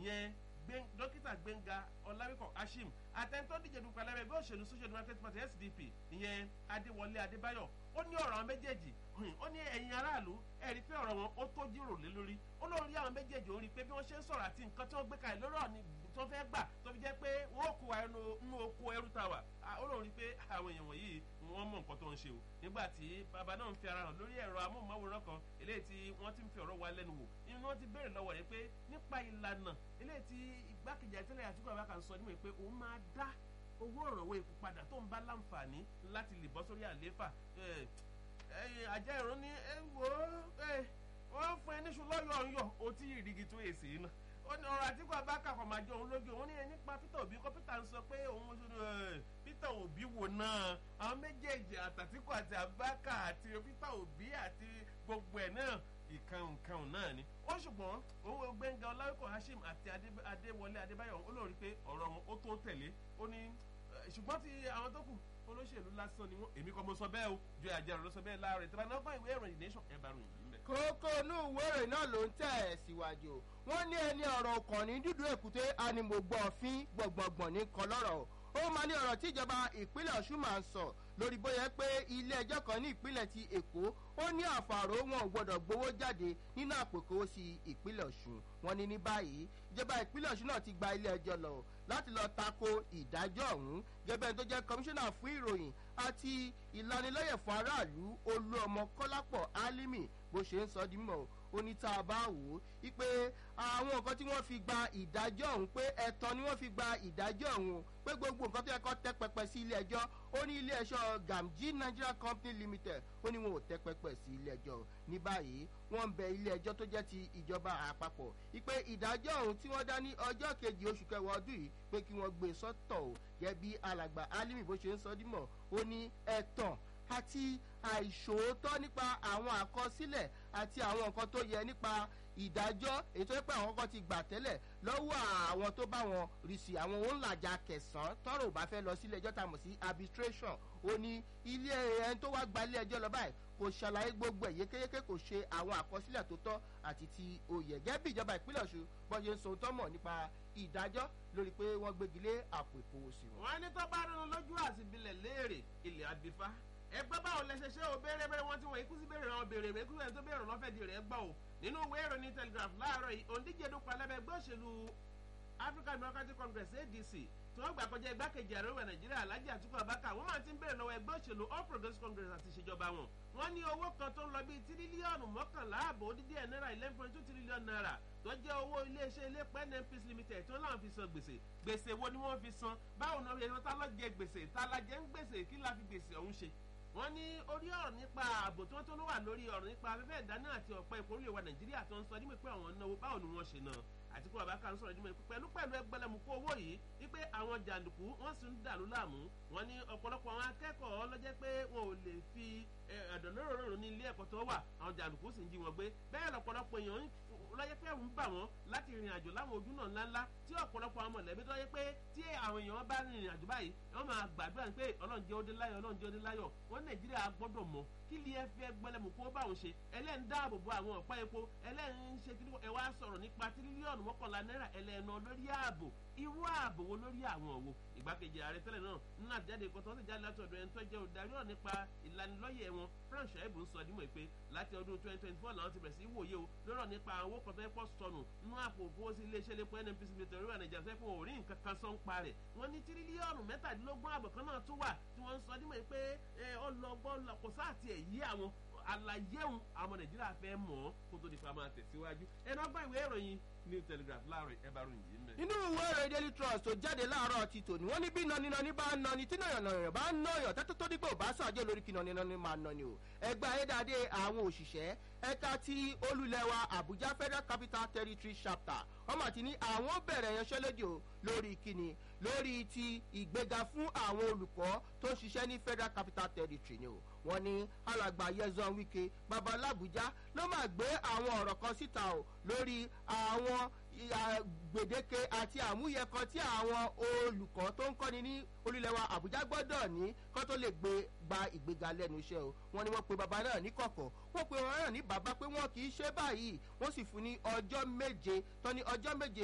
ìyẹn dókítà gbẹ̀ngà ọ̀làwíkọ̀ ashim àtẹ̀ntọ́ díje dupò alẹ́ ẹgbẹ́ òṣèlú social democratic party sdp ìyẹn adéwọlé adébáyọ̀ ó ní ọ̀rọ̀ àwọn méjèèjì ó ní ẹ̀yin aráàlú ẹ̀rí pé ọ̀rọ̀ wọn ó tó jíròrò lé lórí ó lóun rí àwọn méjèèjì ó rí i pé bí wọ́n ṣe ń sọ̀rọ̀ àti nǹkan tí wọ́n gbé kalẹ̀ lórí ọ̀ni tó fẹ́ gbà tó fi jẹ́ pé wọ́n kó wa nínú oko ẹrú ta wà ó lóun rí i pé àwọn èèyàn wọ̀nyí wọ́n mọ̀ nǹkan tó ń ṣe o nígbà tí bàbá náà ń fi ara hàn lórí ẹ̀rọ amóhùnmáwòrán kan eléyìí tí wọ́n ti ń fi ọ̀rọ̀ wa lẹ́nu wò inú wọn ti béèrè lọ́wọ́ rẹ̀ pé nípa ìlànà eléyìí tí igbákejì àtẹ́lẹ̀ àtúkọ̀ àbákan sọ níwèé pé òun máa dá owó ìrànwọ́ epo padà tó ń bá láǹfààní láti lè bọ́ sórí àlééfà àjẹ́ ìrún ní wo wọ́n fún ẹ níṣu lọ́yọ̀ ọ̀yọ̀ ó tí ìrìgì tó èsì iná ó ní ọ̀rọ̀ àtìkú abáka kọ̀ máa jẹ òun lójú òun ní nípa peter obi kọ́ peter ń sọ pé òun peter obi wò náà àwọn méjèèjì àtàtìkú àti abáka àti peter obi àti gbogbo ẹ̀ náà ìkànnìkànnì náà ni ó ṣùgbọ́n òun gbẹ̀ngàn ọláwíkọ̀ hashim àti adéwọlé adébáyọ̀ ó lórí pé ọ̀rọ̀ wọn ó tó tẹ̀lé ó ní ṣùgbọ́n ti àwọn tó kù olóṣèlú lásán ni wọn èmi kọ́ mo sọ bẹ́ẹ̀ o ju àjẹrò ló sọ bẹ́ẹ̀ láàrin tí wọn náà gbọ́n ìwé ìròyìn nation ẹ̀ bá ròyìn yìí mẹ́. kókó inú ìwé ìròyìn náà ló ń tẹ̀ ẹ̀ síwájú wọ́n ní ẹni ọ̀rọ̀ ọkàn ní dúdú èkúté animògbọ̀n òfin gbọ̀ngbọ̀ngbọ̀n ní kan lọ́rọ̀ ó máa ní ọ̀rọ̀ tí ìjọba ìpínlẹ̀ ọ̀ṣun máa ń sọ lórí bóyá pé ilé ẹjọ́ kan ní ìpínlẹ̀ ti èkó ó ní àfàrò wọn ò gbọdọ̀ gbowó jáde nínú àpòkò sí ìpínlẹ̀ ọ̀ṣun wọn ní ní báyìí ìjọba ìpínlẹ̀ ọ̀ṣun náà ti gba ilé ẹjọ́ lọ láti lọ tako ìdájọ́ ọ̀hún gẹ́gẹ́ tó jẹ́ kọmíṣánná fún ìròyìn àti ìlanilọ́yẹ̀ fún aráàlú olú ọmọ kọ́lápọ̀ álímì bó ṣe ń sọ di mọ̀ ó ní tá a bá wò ó wípé àwọn nǹkan tí wọ́n fi gba ìdájọ́ ọ̀hún pé ẹ̀tàn ni wọ́n fi gba ìdájọ́ ọ̀hún pé gbogbo nǹkan tó yẹ kó tẹ́ pẹpẹ sí ilé ẹjọ́ ó ní ilé ẹjọ́ gamji nigeria company limited ó ní wọn ò tẹ́ pẹpẹ sí ilé ẹjọ́ ní báyìí wọ́n ń bẹ ilé ẹjọ́ tó jẹ́ ti ìjọba àpapọ̀ wípé ìdájọ́ ọ̀hún tí wọ́n dá ní ọjọ́ kejì oṣù kẹwàá ọdún yìí pé kí wọ́n gbé sọ́tọ̀ ò gẹ́gẹ́ bí alàgbà alimi bó ṣe ń sọ dímọ̀ ó ní ẹ̀tàn àti àìṣòótọ́ nípa àwọn àkọsílẹ̀ àti àwọn nǹkan tó yẹ nípa ìdájọ́ èyí tó yẹ pé àwọn kan ti gbà tẹ́lẹ̀ lọ́wọ́ àwọn tó bá wọn rí sí àwọn òǹlàjà kẹsàn-án tọ́rọ̀ ò bá fẹ́ lọ sílé ẹjọ́ tá a mọ̀ sí arbitration ó ní ilé ẹni tó wá gba ilé ẹjọ́ lọ báyìí kò ṣàlàyé gbogbo ẹ̀ yékéyéké kò ṣe àwọn àkọsílẹ̀ tó tọ́ àti ti oyè gẹ́gẹ́ bí ìjọba ìpínlẹ̀ ọ̀ṣun bọ́ ṣe ń sọ tó mọ̀ nípa ìdájọ́ lórí pé wọ́n gbégi lé àpò ìkówósí wọn. wọ́n ní tó bá rinú lójú àtìbílẹ̀ léèrè ilẹ̀ àbífá ẹgbẹ́ báwo lẹ ṣe ṣe o béèrè béèrè wọn tí wọ́n ikú sí béèrè wọn béèrè béèrè kúrò ẹni tó béèrè lọ́fẹ̀ẹ́ di rẹ̀ gbọ́ o nínú ìwé ìròyìn telegraph láàárọ̀ yìí òǹdíje dúpọ̀ alẹ́bẹ̀ ẹgbẹ́ òṣèlú african democratic congress adc tí wọ́n gbà kọjá igbákejì ààrẹ ìwẹ̀ nàìjíríà alhaji atiku abaka wọ́n máa ti ń béèrè lọ́wọ́ ẹgbẹ́ òṣèlú all progressives congress àti ìṣèjọba wọn wọ́n ní owó kan tó ń lọ bíi tírílíọ̀nù mọ́kànlá ààbò dídí ẹ̀ náírà eleven point two trillion naira tó jẹ́ owó iléeṣẹ́ iléepo nnpc limited tí wọ́n láwọn fi san gbèsè gbèsè wo ni wọ́n fi san báwo ni wọ́n tá lọ́ jẹ gbèsè tá la jẹ́ ń gbèsè kí la fi gbèsè ọ̀hún ṣe wọ́n ní orí ọ̀rọ̀ nípa ààbò tí wọ́n tó ló wà lórí ọ̀rọ̀ nípa afẹ́fẹ́ ìdáná àti ọ̀pọ̀ ìkórè wa nàìjíríà tó ń sọ nígbà pé àwọn náwó báwo ni wọ́n ṣe náà àtìkú àbáká ń sọ̀rọ̀ nígbà pẹ̀lú pẹ̀lú ẹgbẹ́lẹ́mú kó owó yìí wípé àwọn jàǹdùkú wọ́n sì ń dàlú láàmú wọ́n ní ọ̀pọ̀lọpọ̀ àwọn akẹ́kọ̀ọ́ lọ́jẹ́ pé wọn ò lè fi ẹ̀dọ̀ lóròrò ní ilé ẹ̀kọ́ tó wà àwọn jàǹdùkú sì ń jí wọn gbé bẹ́ẹ̀ lọ́pọ̀lọpọ̀ èèyàn lọ́yẹ́ pé ń bà wọ́n láti rìnrìn àjò láwọn ojú náà ńláńlá tí ọ̀pọ̀lọpọ̀ àwọn mọ̀lẹ́bí tó yẹ pé tí àwọn èèyàn bá rìnrìn àjò báyìí wọ́n máa gbàdúrà pé ọlọ́run jẹ́ òde láyọ̀ ọlọ́run jẹ́ òde láyọ̀ wọ́n nàìjíríà gbọ́dọ̀ mọ̀ kí lè fẹ́ gbẹlẹ́mù kó bá òun ṣe ẹlẹ́ni dáàbò bo àwọn ọ̀pá epo ẹlẹ́ni ń ṣe kí ẹ wá sọ̀rọ̀ nípa tírílíọ̀nù mọ́kànlá náírà ẹlẹ́nu lórí ààbò irú ààbò wo lórí àwọn òwò ìgbákejì ààrẹ tẹ́lẹ̀ náà nínú àjáde ìkọ́tọ́ ó sì jáde láti ọ̀dọ̀ ẹni tó jẹ́ olùdarí ọ̀rọ̀ nípa ìlanilọ́yẹ̀ wọn frank shaibu ń sọ dímọ̀ pé láti ọdún twenty twenty four làwọn ti bẹ̀rẹ̀ sí wòye o lọ́rọ̀ nípa àwọn kan tó yẹ pọ̀ sọnù nínú àpò òfowósí iléeṣẹ́ lépo nnpc military oríwà nàìjíríà fẹ́ fún òrí nǹkan kan sọ ń pa rẹ̀ wọ́n ní tírílíọ̀nù mẹ́tàdínlógún àbọ̀ kan náà tún wà tí wọ́n ń sọ dímọ̀ pé ọlọ́gbọ́n kò sáà tiẹ̀ yí àwọn àlàyé òun àwọn nàìjíríà fẹ́ mọ̀ ọ́ kó tó di pa máa tẹ̀síwájú ẹnu ọgbà ìwé ìròyìn new telegraph láàrin ẹ bá ròyìn yìí mẹ́. nínú ìwé ìròyìn daily trust tó jáde láàárọ̀ ti tòní wọ́n ní bí naninani bá ń nani tí nàyànnàyàn bá ń nàyàn tẹ́tẹ́ tó dígbò bá sàjẹ́ lórí kí naninani máa nani o ẹgbẹ́ ayédáadé àwọn òṣìṣẹ́ ẹ̀ka ti olùlẹ̀wà àbújá federal capital territory chapter wọ́n mà ti ní àwọn bẹ̀rẹ̀ yanṣẹ́lódì o lórí kíni lórí ti ìgbéga fún àwọn olùkọ́ tó ń ṣiṣẹ́ ní federal capital territory ni o wọ́n ní alàgbà yẹzan wike babalábùjá ló máa gbé àwọn ọ̀rọ̀ kan síta o lórí àwọn gbèdéke àti àmúyẹ kan tí àwọn olùkọ́ tó ń kọ́ni ní olùlẹ̀wà àbújá gbọ́dọ̀ ní kó tó lè gbé gba ìgbéga lẹ́nu iṣẹ́ o wọ́n ní wọ́n pe bàbá náà ní kọ̀kọ̀ wọ́n pe wọn náà ní bàbá pé wọ́n kì í ṣe báyìí wọ́n sì fún ní ọjọ́ méje tó ní ọjọ́ méje